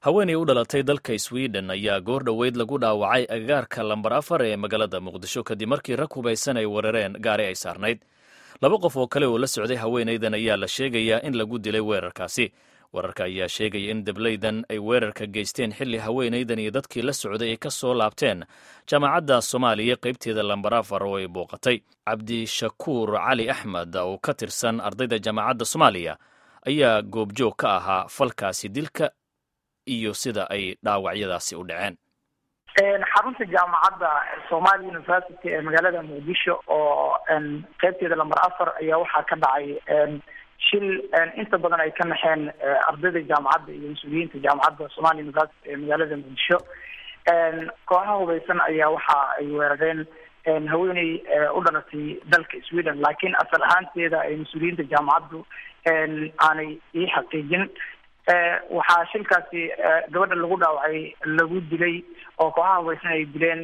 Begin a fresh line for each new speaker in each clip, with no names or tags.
haweenay u dhalatay dalka sweden ayaa goor dhoweyd lagu dhaawacay agagaarka lambar afar ee magaalada muqdisho kadib markii rag hubaysan ay weerareen gaari ay saarnayd laba qof oo kale oo la socday haweenaydan ayaa la sheegayaa in lagu dilay weerarkaasi wararka ayaa sheegaya in dablaydan ay weerarka geysteen xilli haweenaydan iyo dadkii la socday ay ka soo laabteen jaamacadda soomaaliya qaybteeda lambar afar oo ay booqatay cabdishakuur cali axmed oo ka tirsan ardayda jaamacadda soomaaliya ayaa goobjoog ka ahaa falkaasi dilka iyo sida ay dhaawacyadaasi u dhaceen
xarunta jaamacadda somali university ee magaalada muqdisho oo qaybteeda lamber afar ayaa waxaa ka dhacay shil inta badan ay ka naxeen ardayda jaamacadda iyo mas-uuliyiinta jaamacadda somali university ee magaalada muqdisho kooxaha hubaysan ayaa waxa ay weerareen haweeney u dhalatay dalka sweden laakiin asal ahaanteeda ay mas-uuliyiinta jaamacaddu aanay ii xaqiijin waxaa shilkaasi gabadha lagu dhaawacay lagu dilay oo kooxaha hubaysan ay dileen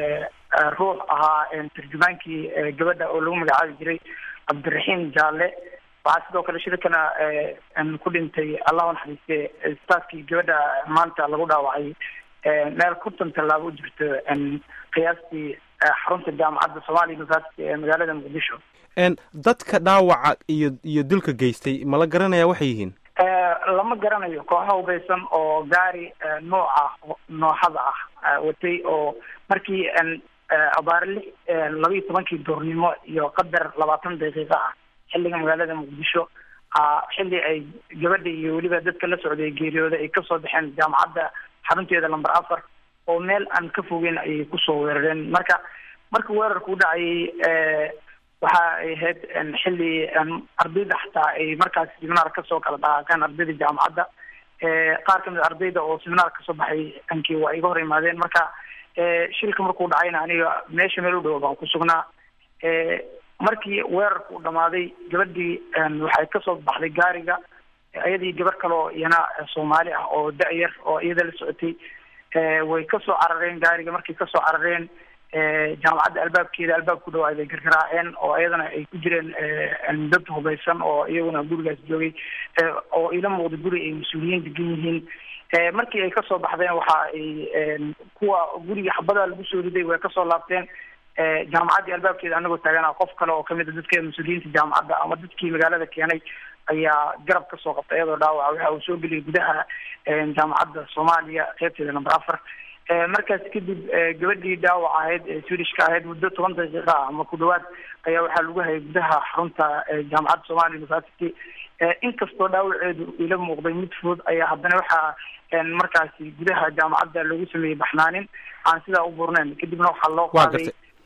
ruux ahaa tarjumaankii gabadha oo lagu magacaabi jiray cabdiraxiim jaalle waxaa sidoo kale shirkana ku dhintay allahu naxariiste staafkii gabadha maanta lagu dhaawacay meel konton tallaabo u jirto qiyaastii xarunta jaamacadda somali university ee magaalada muqdisho
dadka dhaawaca iyo iyo dilka geystay ma la garanaya waxay yihiin
lama garanayo kooxa hubaysan oo gaari nooca nooxada ah watay oo markii abaare lix laba iyo tobankii duurnimo iyo qadar labaatan daqiiqo ah xilliga magaalada muqdisho xilli ay gabadha iyo weliba dadka la socday geeriyooda ay kasoo baxeen jaamacadda xarunteeda lamber afar oo meel aan ka fogeyn ayay kusoo weerareen marka marka weerarku u dhacayay waxa ay ahayd xilli ardayda xataa ay markaas seminaar kasoo kala dhaqaaqeen ardayda jaamacadda qaar kamid ardayda oo seminaar kasoo baxay ankii waa iga hor imaadeen marka shilka markuu dhacayna aniga meesha meel u dhow baan ku sugnaa markii weerarku u dhamaaday gabadhii waxay kasoo baxday gaariga iyadii gabar kale oo iyana soomaali ah oo da-yar oo iyada la socotay way kasoo carareen gaariga markay kasoo carareen jaamacadda albaabkeeda albaab ku dhawaad ay gargaraaceen oo iyadana ay ku jireen dad hubaysan oo iyaguna gurigaas joogay oo ila muuqda guri ay mas-uuliyiin degan yihiin markii ay kasoo baxdeen waxa ay kuwa guriga xabadaa lagu soo riday way kasoo laabteen jaamacaddii albaabkeeda anagoo taagana qof kale oo kamid a dadka mas-uuliyiinta jaamacadda ama dadkii magaalada keenay ayaa garab kasoo qabtay iyadoo dhaawaca waxa uu soo geliyay gudaha jaamacadda soomaaliya qeybteeda number afar markaas kadib gabadhii dhaawac ahayd ee swedishka ahayd muddo toban daqiiqa ah ama ku dhawaad ayaa waxaa lagu hayay gudaha xarunta jaamacadda somali university inkastoo dhaawaceedu ila muuqday mid fudud ayaa haddana waxaa markaasi gudaha jaamacadda lagu sameeyey baxnaanin aan sidaa u burneyn kadibna waxaa loo qaaday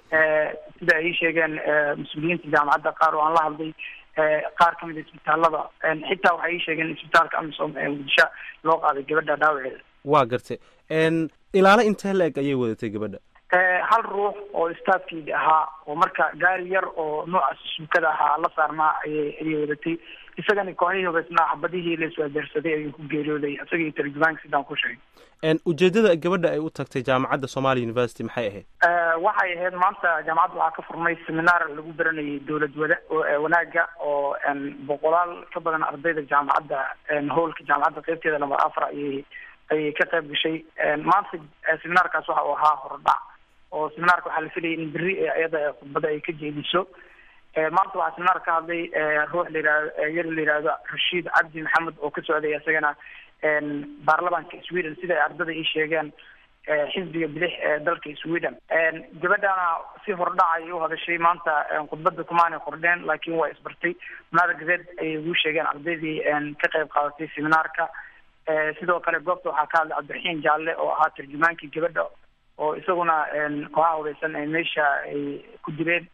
sida ay sheegeen mas-uuliyiinta jaamacadda qaar oo aan la hadlay qaar kamid a isbitaalada xitaa waxay ii sheegeen isbitaalka amisom ee muqdisho loo qaaday gabadha dhaawaceeda
waa gartay ilaalo intee la-eg ayay wadatay gabadha
hal ruux oo staafkeedi ahaa oo marka gaari yar oo noocaas suukada ahaa la saarnaa ayay ayay wadatay isagana kooxihii hubaysnaa xabadihii la iswaadeersaday ayuu ku geeriyooday isagii tarjumaanka sidaan ku sheegay
ujeedada gabadha ay u tagtay jaamacadda somali university maxay ahayd
waxay ahayd maanta jaamacadda waxaa ka furmay seminaar lagu baranayay dowlad wada wanaaga oo boqolaal ka badan ardayda jaamacadda howlka jaamacadda qeybteeda lamber afar ayay ayay ka qayb gashay maanta seminaarkaas waxa uu ahaa horodhac oo seminaarka waxaa la filayay in berri iyada khudbada ay ka jeediso maanta waxaa seminaar ka hadlay ruux layihahdo yar la yihahdo rashiid cabdi maxamed oo ka socday isagana baarlamaanka sweden sida ay ardada ii sheegeen xisbiga bidix ee dalka sweden gabadhana si hordhac ayay u hadashay maanta khudbada kumaanay kordheen laakiin waa isbartay munaaragadeed ayay ugu sheegeen ardaydii ka qayb qaadatay seminaarka sidoo kale goobta waxaa ka hadlay cabdiraxiim jaalle oo ahaa tarjumaankii gabadha oo isaguna kooxaha hubaysan ee meesha ay ku dileen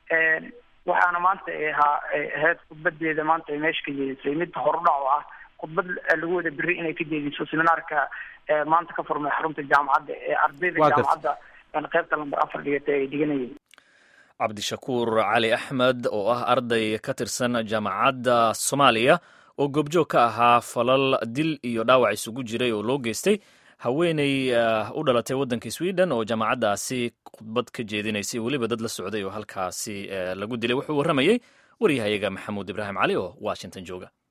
waxaana maanta ay ahaa ahayd khudbadeeda maanta ay meesha ka jeedisay mid horudhac oo ah khudbad lagu wada beri inay ka jeediso seminaarka maanta ka furmay xarunta jaamacadda ee ardayda jaamacadda qeybta lamber afar dhigatay ay dhiganayeen
cabdishakuur cali axmed oo ah arday ka tirsan jaamacadda soomaaliya oo goobjoog ka ahaa falal dil iyo dhaawac isugu jiray oo loo geystay haweeney u dhalatay waddanka sweden oo jaamacaddaasi khudbad ka jeedinaysay weliba dad la socday oo halkaasi lagu dilay wuxuu warramayey waryahayaga maxamuud ibraahim cali oo washington jooga